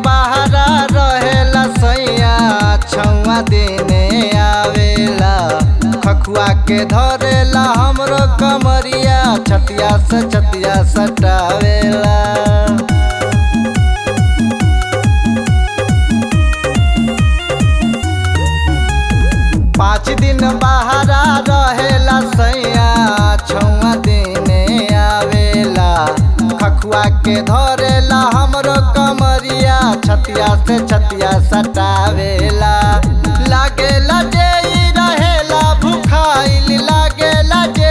बहरा रहेला सैया छौआ देने आवेला खखुआ के धरेला हमरो कमरिया छतिया से छतिया सटावेला पाँच दिन बहरा रहेला सैया छौआ देने आवेला खखुआ के धरेला हमरो कमरिया छतिया से छतिया सटावेला लागेला जे ई रहेला भुखाइल लागेला जे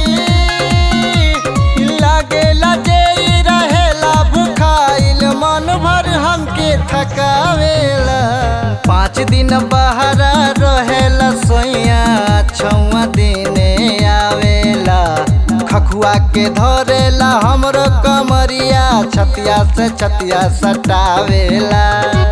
ई लागेला जे ई रहेला भुखाइल मन भर हमके थकावेला पाँच दिन बहरा रहेला सोइया छौआ देने आवेला खखुआ के धरेला हमरो कमरिया छतिया से छतिया सटावेला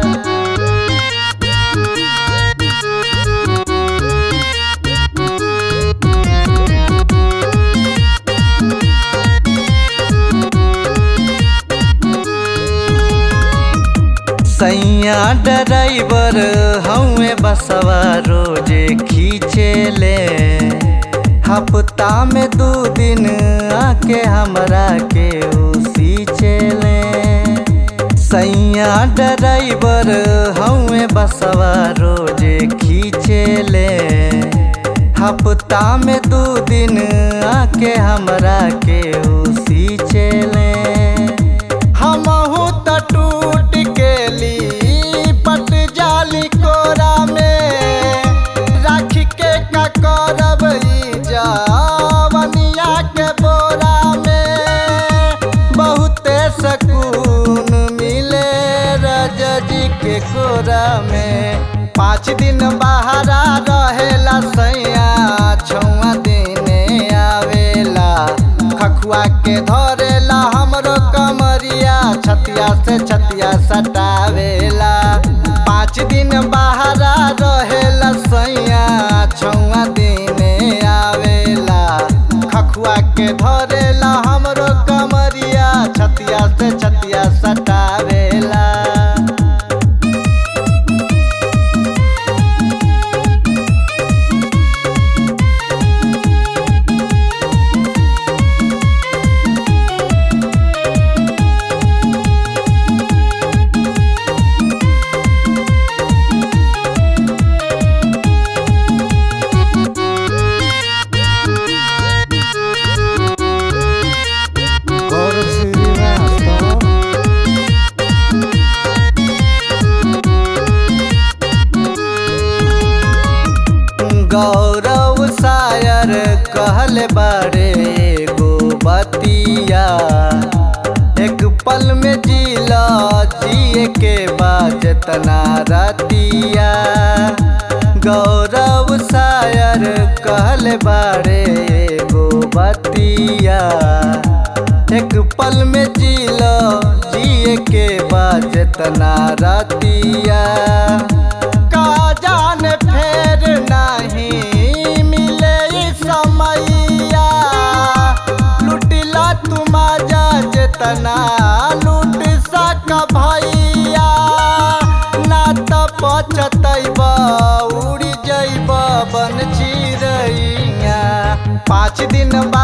सैया ड्राइवर हमें बसवा रोजे खींचे ले हफ्ता में दू दिन आके हमरा के उसी चले सैया ड्राइवर हमें बसवा रोजे खींचे ले हफ्ता में दू दिन आके हमरा के उसी चले हमहू त टूट के ली पट जाली कोरा में राख के का करब ई जवनिया के बोरा में बहुते सकून मिले रजजी के कोरा में पाँच दिन बहरा रहेला सैया छौआ देने आवेला खखुआ के धरेला हमरो कमरिया छतिया से छतिया सटावेला पाँच दिन बहरा रहेला सैया छौआ देने आवेला खखुआ के धरेला हमरो कमरिया छतिया से छतिया सटावेला गौरव श्रीवास्तव गौरव शायर कहल बारे एगो बतिया एक पल में जीला जिए के बाद तना रतिया गौरव शायर कहल बारे एगो बतिया एक पल में जीला जिए के बाद तना रतिया का जाने फेर नहीं मिले ई समैया लुटिला तुम जा जेतना लूट सक भैया ना त पचतैब उड़ जैब बन चिड़ैया पाँच दिन बाद